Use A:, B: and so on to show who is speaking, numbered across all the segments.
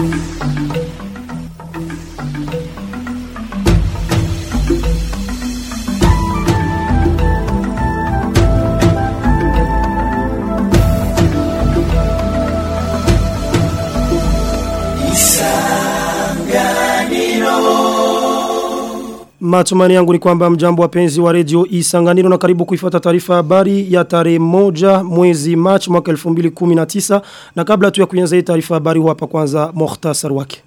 A: Matumani yangu ni kwamba mjambo wapenzi wa redio Isanganiro na karibu kuifata taarifa habari ya tarehe moja mwezi March mwaka 2019 na kabla tu ya kuanza hii taarifa habari hapa kwanza muhtasar wake.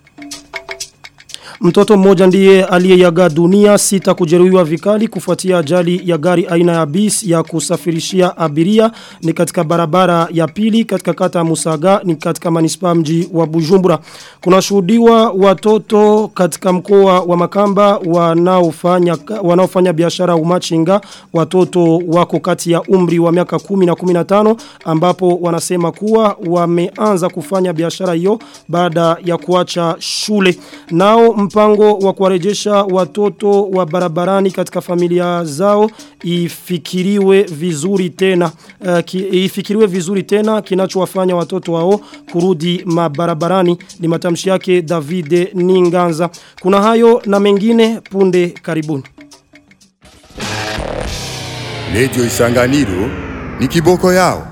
A: Mtoto mmoja ndiye aliyeyaga dunia sita kujeruhiwa vikali kufuatia ajali ya gari aina ya bis ya kusafirishia abiria ni katika barabara ya pili katika kata ya Musaga ni katika manispa mji wa Bujumbura. Kuna shuhudiwa watoto katika mkoa wa Makamba wanaofanya wanaofanya biashara umachinga watoto wako kati ya umri wa miaka 10 na 15 ambapo wanasema kuwa wameanza kufanya biashara hiyo baada ya kuacha shule. Nao mpango wa kuwarejesha watoto wa barabarani katika familia zao ifikiriwe vizuri tena uh, ki, ifikiriwe vizuri tena kinachowafanya watoto wao kurudi mabarabarani ni matamshi yake David Ninganza kuna hayo na mengine punde karibuni
B: Radio Isanganiro ni kiboko yao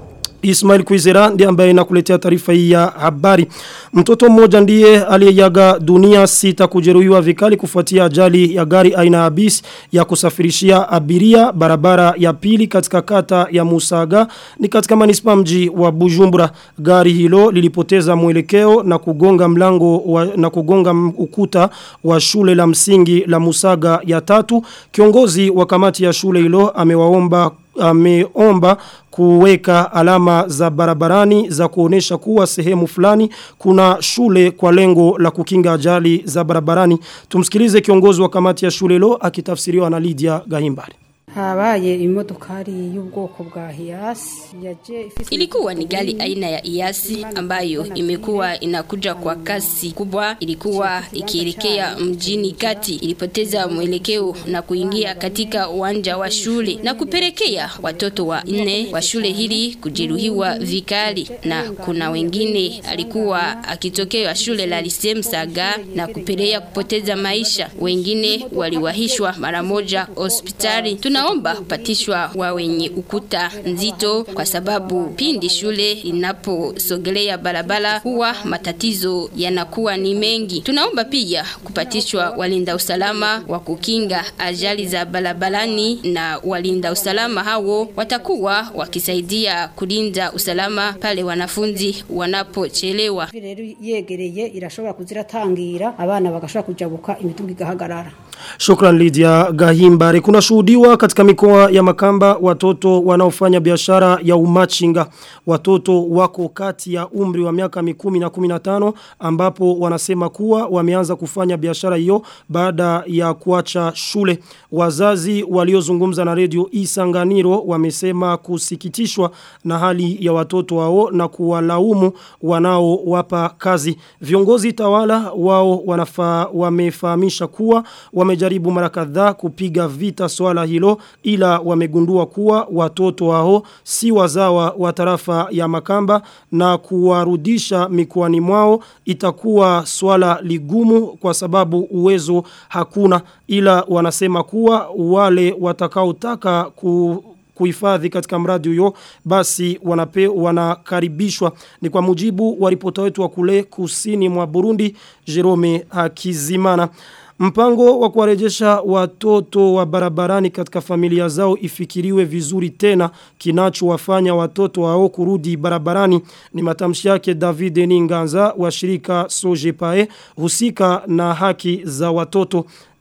A: Ismail Kwizera ndiye ambaye nakuletea taarifa hii ya habari. Mtoto mmoja ndiye aliyeyaga dunia sita kujeruhiwa vikali kufuatia ajali ya gari aina ya bis ya kusafirishia abiria barabara ya pili katika kata ya Musaga ni katika manispa mji wa Bujumbura. Gari hilo lilipoteza mwelekeo na kugonga mlango wa, na kugonga ukuta wa shule la msingi la Musaga ya tatu. Kiongozi wa kamati ya shule hilo amewaomba ameomba kuweka alama za barabarani za kuonesha kuwa sehemu fulani kuna shule kwa lengo la kukinga ajali za barabarani. Tumsikilize kiongozi wa kamati ya shule lo akitafsiriwa na Lydia Gahimbari
C: habaye imodokari y'ubwoko bwa Hiace yaje
D: ifise Ilikuwa ni gari aina ya Hiace ambayo imekuwa inakuja kwa kasi kubwa ilikuwa ikielekea mjini kati ilipoteza mwelekeo na kuingia katika uwanja wa shule na kupelekea watoto wa nne wa shule hili kujeruhiwa vikali na kuna wengine alikuwa akitokea shule la Lycée Saga na kupelea kupoteza maisha wengine waliwahishwa mara moja hospitali tuna tunaomba kupatishwa wa wenye ukuta nzito kwa sababu pindi shule inaposogelea barabara huwa matatizo yanakuwa ni mengi. Tunaomba pia kupatishwa walinda usalama wa kukinga ajali za barabarani na walinda usalama hao watakuwa wakisaidia kulinda usalama pale wanafunzi wanapochelewa.
C: Rero yegereye irashobora kuziratangira abana bagashobora kujabuka imitungi igahagarara.
A: Shukran Lydia Gahimbare. Kuna shuhudiwa katika mikoa ya Makamba watoto wanaofanya biashara ya umachinga. Watoto wako kati ya umri wa miaka mikumi na kuminatano ambapo wanasema kuwa wameanza kufanya biashara hiyo baada ya kuacha shule. Wazazi waliozungumza na redio Isanganiro wamesema kusikitishwa na hali ya watoto wao na kuwalaumu wanao wapa kazi. Viongozi tawala wao wanafa, wamefahamisha kuwa wamejaribu mara kadhaa kupiga vita swala hilo ila wamegundua kuwa watoto wao si wazawa wa tarafa ya Makamba na kuwarudisha mikoani mwao itakuwa swala ligumu kwa sababu uwezo hakuna ila wanasema kuwa wale watakaotaka ku kuhifadhi katika mradi huyo basi wanape wanakaribishwa ni kwa mujibu wa ripota wetu wa kule kusini mwa Burundi Jerome Hakizimana Mpango wa kuwarejesha watoto wa barabarani katika familia zao ifikiriwe vizuri tena kinachowafanya watoto wao kurudi barabarani ni matamshi yake David Ninganza wa shirika Sojepae husika na haki za watoto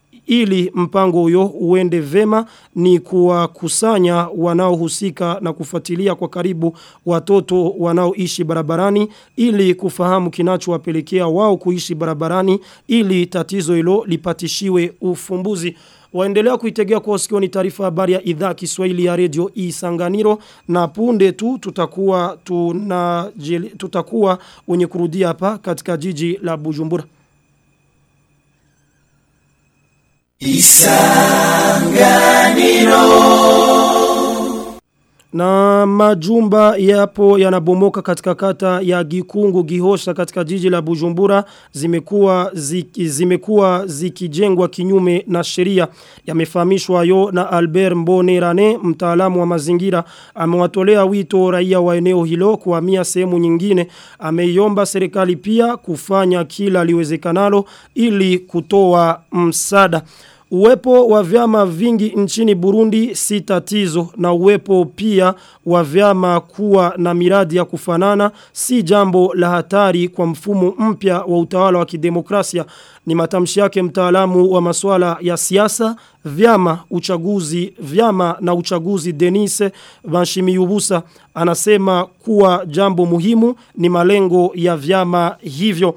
A: ili mpango huyo uende vema ni kuwakusanya wanaohusika na kufuatilia kwa karibu watoto wanaoishi barabarani ili kufahamu kinachowapelekea wao kuishi barabarani ili tatizo hilo lipatishiwe ufumbuzi Waendelea kuitegea kwa sikio ni taarifa habari ya idhaa Kiswahili ya Radio Isanganiro na punde tu tutakuwa tuna tutakuwa wenye kurudia hapa katika jiji la Bujumbura. Isanganiro Na majumba yapo yanabomoka katika kata ya Gikungu Gihosha katika jiji la Bujumbura zimekuwa ziki, zimekuwa zikijengwa kinyume na sheria yamefahamishwa yo na Albert Mbonerane mtaalamu wa mazingira amewatolea wito raia wa eneo hilo kuhamia sehemu nyingine ameiomba serikali pia kufanya kila liwezekanalo ili kutoa msada Uwepo wa vyama vingi nchini Burundi si tatizo na uwepo pia wa vyama kuwa na miradi ya kufanana si jambo la hatari kwa mfumo mpya wa utawala wa kidemokrasia ni matamshi yake mtaalamu wa masuala ya siasa vyama uchaguzi vyama na uchaguzi Denise Banshimiyubusa anasema kuwa jambo muhimu ni malengo ya vyama hivyo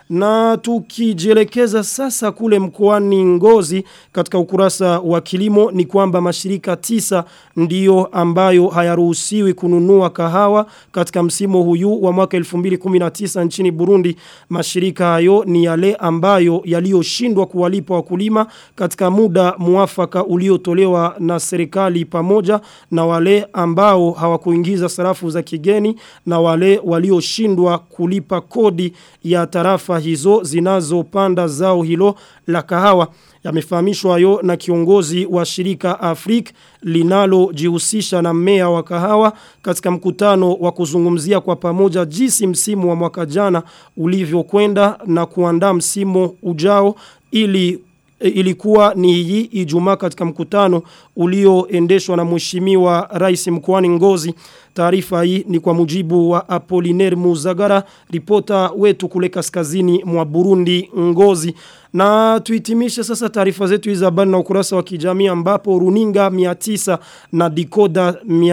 A: na tukijielekeza sasa kule mkoani Ngozi katika ukurasa wa kilimo ni kwamba mashirika tisa ndiyo ambayo hayaruhusiwi kununua kahawa katika msimu huyu wa mwaka 2019 nchini Burundi. Mashirika hayo ni yale ambayo yaliyoshindwa kuwalipa wakulima katika muda muafaka uliotolewa na serikali pamoja na wale ambao hawakuingiza sarafu za kigeni na wale walioshindwa kulipa kodi ya tarafa hizo zinazopanda zao hilo la kahawa yamefahamishwa hayo na kiongozi wa shirika Afrik linalojihusisha na mmea wa kahawa katika mkutano wa kuzungumzia kwa pamoja jinsi msimu wa mwaka jana ulivyokwenda na kuandaa msimu ujao ili ilikuwa ni hii Ijumaa katika mkutano ulioendeshwa na mheshimiwa rais mkoani Ngozi. Taarifa hii ni kwa mujibu wa Apollinaire Muzagara, ripota wetu kule kaskazini mwa Burundi Ngozi. Na tuitimishe sasa taarifa zetu hizi habari na ukurasa wa kijamii ambapo runinga 900 na dikoda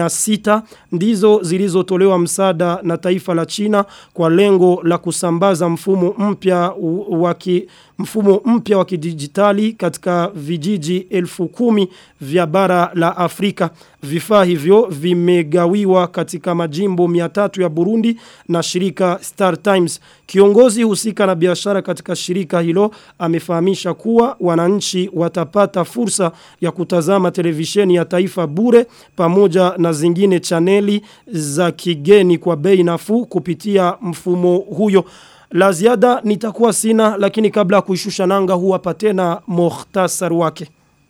A: 600 ndizo zilizotolewa msaada na taifa la China kwa lengo la kusambaza mfumo mpya wa mfumo mpya wa kidijitali katika vijiji elfu kumi vya bara la Afrika. Vifaa hivyo vimegawiwa katika majimbo 300 ya Burundi na shirika Star Times. Kiongozi husika na biashara katika shirika hilo amefahamisha kuwa wananchi watapata fursa ya kutazama televisheni ya taifa bure pamoja na zingine chaneli za kigeni kwa bei nafuu kupitia mfumo huyo. La ziada nitakuwa sina lakini kabla ya kuishusha nanga huwapa tena muhtasari wake.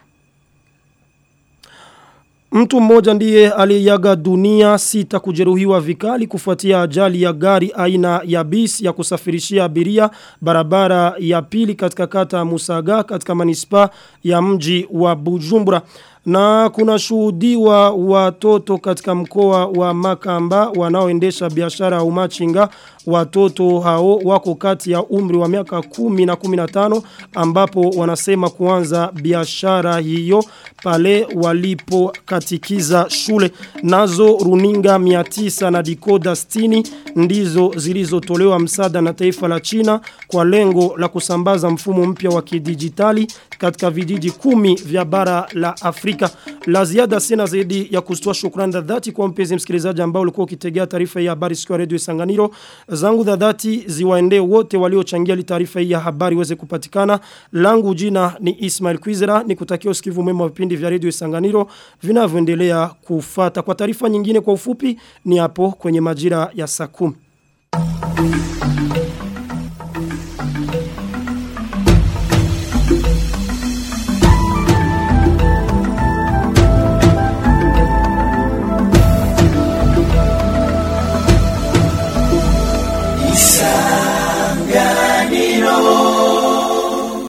A: Mtu mmoja ndiye aliyaga dunia sita kujeruhiwa vikali kufuatia ajali ya gari aina ya bis ya kusafirishia abiria barabara ya pili katika kata ya Musaga katika manispa ya mji wa Bujumbura. Na kuna shuhudiwa watoto katika mkoa wa Makamba wanaoendesha biashara ya umachinga watoto hao wako kati ya umri wa miaka 10 na 15 ambapo wanasema kuanza biashara hiyo pale walipo katikiza shule nazo runinga 900 na dikoda 60 ndizo zilizotolewa msaada na taifa la China kwa lengo la kusambaza mfumo mpya wa kidijitali katika vijiji kumi vya bara la Afrika. La ziada sina zaidi ya kustoa shukrani za dhati kwa mpenzi msikilizaji ambao ulikuwa ukitegea taarifa ya habari siku ya Radio Isanganiro. Zangu za dhati ziwaendee wote waliochangia li taarifa hii ya habari iweze kupatikana. Langu jina ni Ismail Kwizera nikutakia usikivu mwema wa vipindi vya Radio Isanganiro vinavyoendelea kufata. Kwa taarifa nyingine kwa ufupi ni hapo kwenye majira ya saa 10.